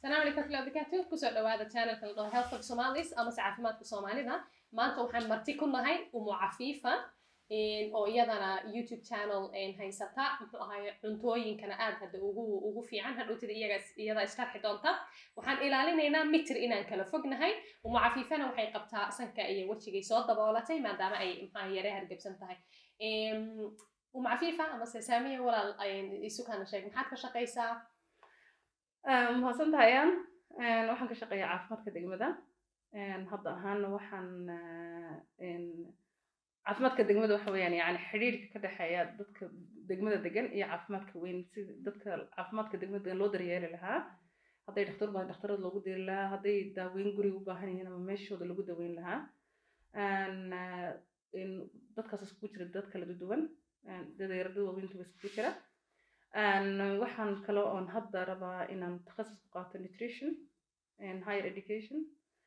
asalaamu calaykum warahmatullahi wabarakaatu kusoo dhawaada channelka la dhaho health of somalis amase caafimaadka soomaalida maanta waxaan marti ku nahay umu cafiifa oo iyadana youtube channel haysata muxuu ahaay cuntooyinkana aad hadda ugu ugu fiican hadhowtida iyaga iyada istarxi doonta waxaan ilaalinaynaa mitir inaan kala fognahay umu cafiifana waxay qabtaa sanka iyo wejigay soo daboolatay maadaama ay maxaa yare hargebsan tahay umu cafiifa amase saamiya walaal isukana sheeg maxaad ka shaqaysaa mahadsan tahayaan waxaan ka shaqeeyaa caafimaadka degmada hadda ahaana waxaan caafimaadka degmada waxa weeyaan yani xidhiirka ka dhexeeya dadka degmada degan iyo caafimaadka weyn sida dadka caafimaadka degmada degan loo daryeeli lahaa hadday dhakhtar baahan dhakhtarada loogu diri lahaa hadday daaweyn guriga u baahan yihiin ama meeshooda lagu daweyn lahaa dadkaas iskugu jira dad kala duwan dadeerada waaweyntuba iskugu jira waxaan kale oon hadda rabaa inaan takhasus ku qaato nutrition higher education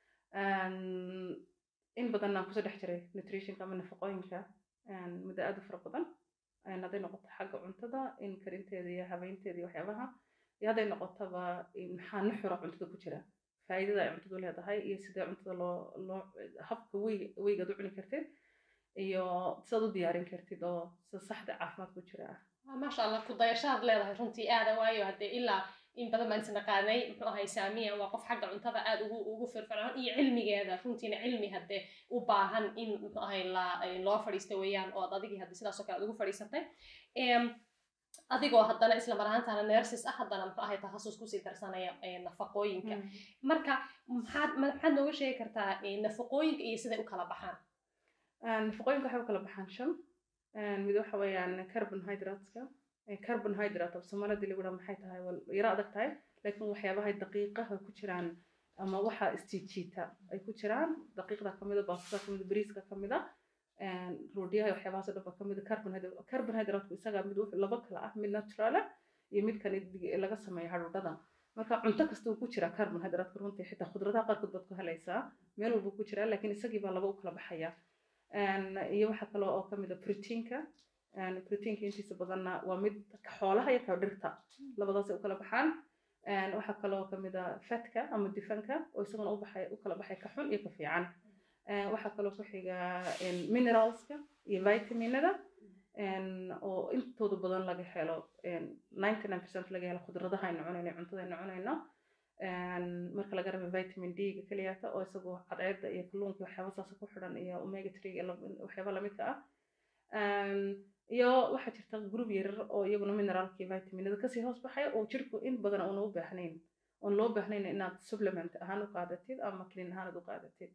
in badan aan kusoo dhex jiray nutritionka ama nafaqooyinka muddo aad u fara badan hadday noqoto xagga cuntada in karinteeda iyo habeynteeda iyo waxyaabaha iyo hadday noqotaba maxaa nuxura cuntada ku jira faa'iidada ay cuntadu leedahay iyo sidee cuntada loo loo habka wey weygaad u cuni kartid iyo sidaad u diyaarin kartid oo sida saxda caafimaad ku jira ah maasha allah ku dayashaad leedahay runtii aada waayo haddee ilaa in badan baan isnaqaanay muxuu ahay saamiya waa qof xagga cuntada aada ugu ugu firfircoon iyo cilmigeeda runtiina cilmi haddee u baahan in muxuu ahay la loo fadhiista weeyaan oo ad adigii haddii sidaas oo kale aad ugu fadhiisatay adigoo haddana isla mar ahaantaana nersis ah haddana muxuu ahay takhasus kusii darsanaya nafaqooyinka marka maxaad maxaad nooga sheegi kartaa nafaqooyinka iyo siday u kala baxaan nafaqooyinka waxay u kala baxaan shan mid waxa weeyaan carbonhydrateska carbonhydrate af soomaalida lagu dhaha maxay tahay waa yaro adag tahay laakiin waxyaabaha daqiiqaha ku jiraan ama waxa istiijiita ay ku jiraan daqiiqda kamida baastada kamida bariiska kamida roodhiyaha waxyaabahaas dhan ba kamida carbonhydrate carbonhydrateku isaga mid laba kala ah mid naturala iyo mid kan laga sameeyo hadhuudhada marka cunto kasta uu ku jiraa carbonhydrate runtii xitaa khudradaha qaarkood baad ku helaysaa meel walba ku jiraa laakiin isagii baa laba u kala baxaya iyo waxa kale oo kamid a proteinka proteinka intiisa badanna waa mid xoolaha iyo ka dhirta labadaasay u kala baxaan waxaa kaloo kamid a fatka ama difanka oo isaguna ubaxay u kala baxay ka xun iyo ka fiican waxaa kaloo ku xiga mineralska iyo vitaminada oo intooda badan laga helo ninety nine percent laga helo khudradaha aynu cunayno cuntada aynu cunayno marka laga rabo vitamin d-ga keliyata oo isagoo cadceedda iyo kalluunka waxyaaba saas ku xidhan iyo omega three waxyaaba lamidka ah iyo waxaa jirta group yarar oo iyaguna mineraalka iyo vitaminada kasii hoos baxaya oo jirku in badan uuna u baahnayn oon loo baahnayn inaad supplement ahaan u qaadatid ama clean ahaan aad u qaadatid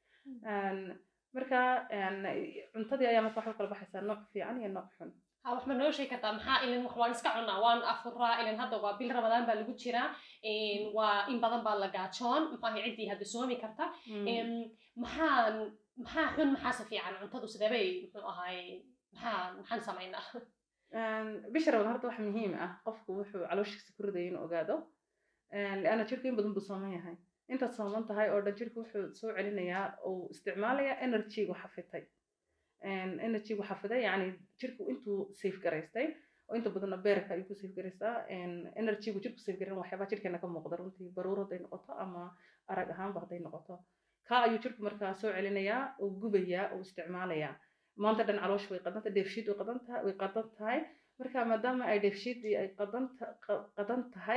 marka cuntadii ayaa marka waxay kala baxaysaa nooc fiican iyo nooc xun ha wax ma noo sheegi kartaa maxaa ilin wax waan iska cunaa waan afuraa ilin hadda waa bil ramadaan baa lagu jiraa waa in badan baa la gaajoon maxaa ciddii hadda soomi karta maxaan maxaa xun maxaase fiican cuntadu sidebay muxuu ahaay maxaa maxaan samaynaa bisha ramadaan horta wax muhiim ah qofku wuxuu calooshiisa ku ridaya inuu ogaado lianna jirku in badan buu sooman yahay intaad sooman tahay oo dhan jirku wuxuu soo celinayaa uu isticmaalayaa energygu xafitay energygu xafiday yani jirku intuu safe garaystay oo inta badanna beerka ayuu ku safe garaystaa energygu jirku safe garan waxyaabaa jirkeena ka muuqda runtii baruur hadday noqoto ama arag ahaanba hadday noqoto kaa ayuu jirku markaa soo celinayaa oo gubayaa oo isticmaalayaa maanta dhan caloosha way qadan tahay dheefshiid way qadan tahay way qadan tahay marka maadaama ay dheefshiidii ay qadan qadan tahay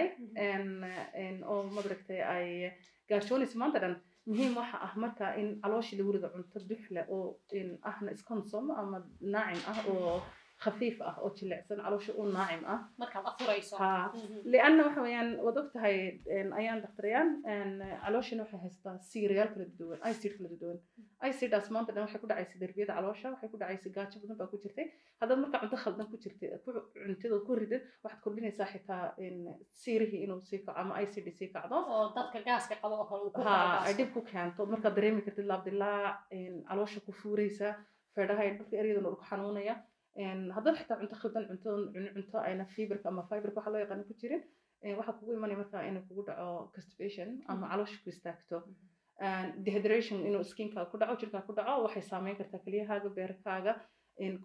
oo madaragtay ay gaashoonayso maanta dhan muhiim waxa ah marka in calooshii lagu rido cunto duxle oo ahna isconsom ama naacim ah oo khafiif ah oo jilicsan caloosha u naacim ah markaad afurayso lianna waxa weeyaan waad og tahay ayaan daktarayaan calooshina waxay haysataa siirayaal kala duwan icid kala duwan iciddaas maanta dhan waxay ku dhacaysa derbiyada caloosha waxay ku dhacaysa gaajo badan baa ku jirtay haddaad marka cunto khaldan ku jirtay cuntida ku ridid waxaad kordhinaysaa xitaa siirihii inuu sii kaco ama icd sii kacdo oo dadka gaaska qabo oo kale ha ay dhib ku keento markaad dareemi kartid laabdilaac caloosha ku fuuraysa feedhaha dhulka eryadana dhulku xanuunaya haddaad xitaa cunto khaldan cunto cunto ayna fiberka ama fiberka waxa loo yaqaano ku jirin waxaa kugu imanaya markaa inuu kugu dhaco constipation ama caloosha ku istaagto dehydration inuu skinka ku dhaco jirkaa ku dhaco waxay saameyn kartaa kelyahaaga beerkaaga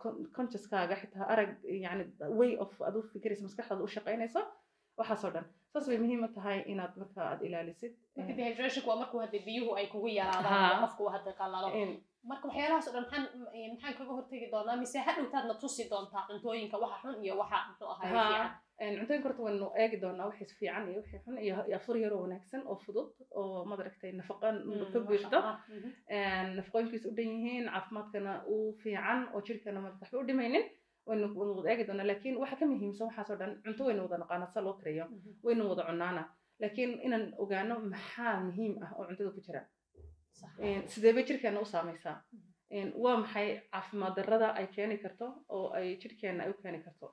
consciouskaaga xitaa arag yani way of aad u fikiraysa maskaxdaada u shaqaynayso waxaasoo dhan saas bay muhiim u tahay inaad marka aad ilaalisid marka dehydrationku waa markuu hadda biyuhu ay kugu yaraadaan Haa. oo qofku uu hadda qalalo Een, marka waxyaalahaas oo dhan maxaan maxaan kaga hortegi doonaa mise hadhowtaadna tusi doontaa cuntooyinka waxa xun iyo waxa muxuu ahaay Haa. fiican een, cuntooyinka horta waynu eegi doonaa wixii fiican iyo wixii xun iyo iyo afur yaroo wanaagsan oo fudud oo madaragtay nafaqa ka buuxdo een, nafaqooyinkiisa u dhan yihiin caafimaadkana u fiican oo jirkana maad waxba u dhimaynin waynu waynu wada eegi doonaa laakiin waxa ka muhiimsan waxaasoo dhan cunto waynu wada naqaana sa loo kariyo waynu wada cunaana laakiin inaan ogaano maxaa muhiim ah oo cuntada ku jira Een, sidee bay jirkeena u saamaysaa Een, waa maxay caafimaad darrada ay keeni karto oo ay jirkeena ay u keeni karto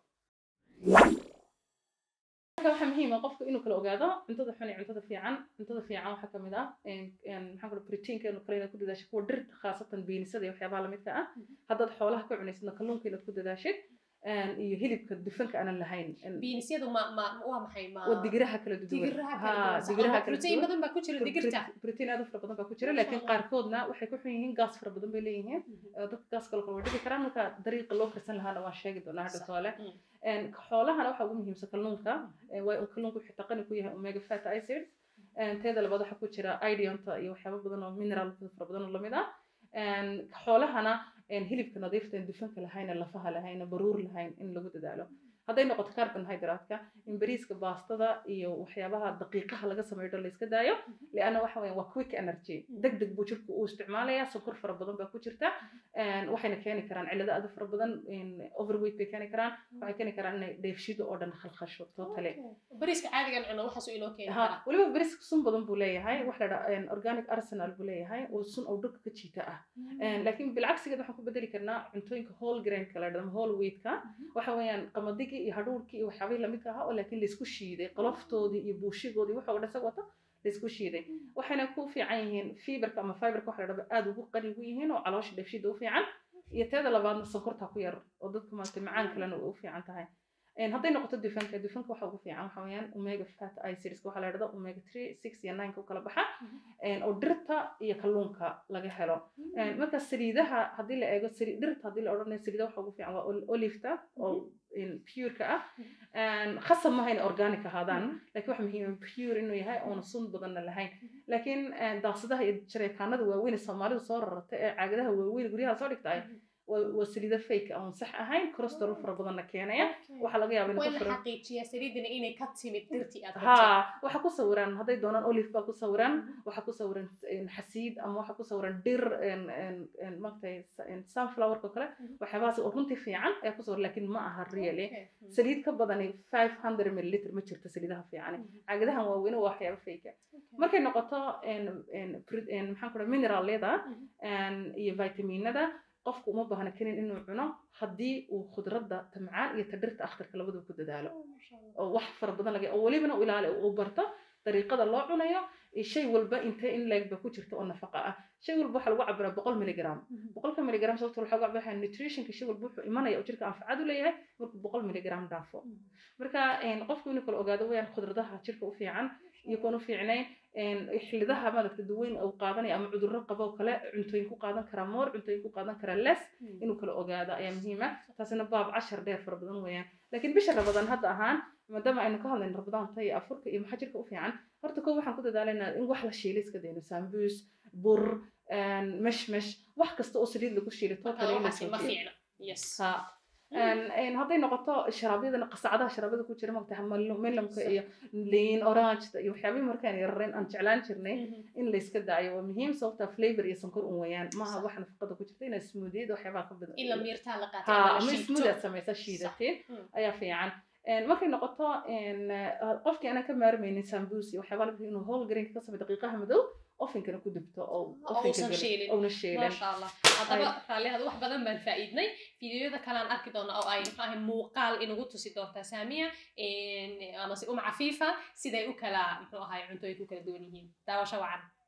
marka waxaa muhiim ah qofku inuu kala ogaado cuntada xun iyo cuntada fiican cuntada fiican waxaa kamid ah een, een, maxaan kula proteinka inuu kale inaad ku dadaashid kuwa dhirta khaasatan biinisada iyo waxyaabaha lamidka ah haddaad xoolaha ka cunaysidna kalluunka inaad ku dadaashid een, iyo hilibka dufanka aanan lahayn Een, biinisyadu ma ma waa maxay ma waa digiraha kala duwan digiraha Haa, kala duwan digiraha sax. kala protein duwan badan baa ku jira digirta protein aad u fara badan baa ku jira Masha laakiin Allah. qaarkoodna waxay ku xun yihiin gaas fara badan bay leeyihiin oo dadka gaaska kale way dhigi karaan marka dariiqa loo karsan lahaana waan sheegi doonaa hadha Sax. toole Mm. Een, xoolahana waxaa ugu muhiimsan kalluunka Een, waa uu kalluunku wuxuu taqani ku yahay omega fat acids Een, teeda labaad waxaa ku jira iodionta iyo waxyaabo badan oo mineral fara badan oo lamid ah Een, xoolahana een, hilibka nadiifta aan dufanka lahayn lafaha lahayn baruur lahayn in lagu dadaalo hadday noqoto carbohydrate-ka in bariiska baastada iyo waxyaabaha daqiiqaha laga sameeyo dhan la iska daayo lianna waxa weeyaan waa quick energy deg deg buu jirku u isticmaalayaa sokor fara badan baa ku jirta Een, waxayna keeni karaan cillado aad u fara badan een, overweight bay keeni karaan waxay keeni karaan inay dheefshido oo dhan khalkhasho totally Okay. bariiska caadigan cuno waxaasuu inoo keeni ha karaa weliba bariiska sun badan buu leeyahay wax la dhaha organic arsenal buu leeyahay oo sun oo dhulka ka jiita ah Een, laakiin bilcagsigeed waxaan ku bedeli karnaa cuntooyinka whole grainka la dhahdo whole wheatka waxa weeyaan qamadigi iyo hadhuurkii iyo waxyaabihii lamidka ahaa oo laakiin laysku shiiday qoloftoodii iyo buushigoodii waxa oo dhan isaga wata laysku shiiday waxayna ku fiican yihiin fiberka ama fiberka waxa la dhahdo aad ugu qani ugu yihiin oo caloosha dheefshiida u fiican iyo teeda labaadna sonkorta ku yar oo dadka maaragtay macaan kalena u fiican tahay Een, hadday noqoto dufanka dufanka waxa ugu fiican waxa weeyaan omega fat acids waxa la dhahdo omega 3 6 iyo 9 u kala baxa Een, oo dhirta iyo kalluunka laga helo Een, marka saliidaha haddii la eego sali- dhirta haddii la odhanayo saliidaha waxa ugu fiican waa ol- oliveta oo een, pureka ah Een, khasab maaha inay organic ahaadaan laakiin waxa muhiim ah pure inuu yahay oona sun badanna lahayn laakiin een, daaqsadaha iyo jareekaanada waaweyn ee soomaalidu soo rarata ee caagadaha waaweyn guryaha soo dhigtay waa waa saliido fake ah oon sax ahayn cholesterol fara badanna keenaya waxaa laga yaabaa waa in in ku la furan xaqiijiyaa saliidina inay ka timid dirtii aad ها waxa ku sawiran hadday doonaan olive baa ku sawiran waxa ku sawiran een, xasiid ama waxa ku sawiran dhir een, een, een, maaragtay een, sunflower oo kale waxyaabahaas oo runtii fiican ayaa ku sawiran laakiin ma aha really saliid ka badani 500 milliliter ma jirto saliidaha fiican caagadahan waaweyn waa waxyaabo fake markay noqoto een, een, pro- een, maxaan ku dhahay mineralada een, iyo vitaminada qofku uma baahna kanin inuu cuno haddii uu khudradda tamcaan iyo ta dhirta akhtarka labadaba ku dadaalo oo wax fara badan laga oo welibana u ilaali uu barto dariiqada loo cunayo iyo shay walba intee in leeg ba ku jirta oo nafaqa ah shay walba waxaa lagu cabiraa boqol miligram boqolka miligram sababta waxaa lagu cabiraa nutritionka shay walba wuxuu imanaya oo jirka anfacad u leeyahay markuu boqol miligram dhaafo marka een, qofku inuu kala ogaado weyaan khudradaha jirka u fiican iyo kuwan u fiicnayn een, xilidaha maadagta daweyn uu qaadanaya ama cudurro qabo oo kale cuntooyin ku qaadan karaa moor cuntooyin ku qaadan karaa less inuu kala ogaado ayaa muhiim ah taasina baab cashar dheer fara badan weeyaan laakiin bisha rabadaan hadda ahaan maadaama aynu ka hadlayno rabadaanta iyo afurka iyo maxaa jirka u fiican horta koo waxaan ku dadaalaynaa in wax la shiilay iska dayno sambuus bur een, meshmesh wax kasta oo saliid lagu shiilay totally in la waxaasi ma joojiyo. fiicna yes Ha. Een, een, hadday noqoto sharaabyadana qasacadaha sharaabada ku jira maogtahay melamka iyo liin orangeda iyo waxyaabihii markaan yararayn aan jeclaan jirnay in la iska daayo waa muhiim sababta flavor iyo sonkor un weeyaan maaha Sax. wax nafaqada ku jirta inaad smoothied waxyaabaha ka badan in la miirtaa la qaato ha ama la ama shiito. smooth aad samaysa shiidateen Mm. ayaa fiican Een, markay noqoto een, eh, qofkii aanan ka maarmaynin sambuus iyo waxyaabaa la inuu whole grain ka sameeyo daqiiqaha madow ofinkana ku dubto oo Oo ofinka uusan gala- shiilin. ouna shiilin maasha allah haddaba raallihaad wax badan baan faa'iidnay fiidiyoyada kale aan arki doona oo ay muxuu ahay muuqaal inagu tusi doontaa saamiya amase uma cafiifa siday u kala muxuu ahay cuntooyinka u kala duwan yihiin daawasho wacan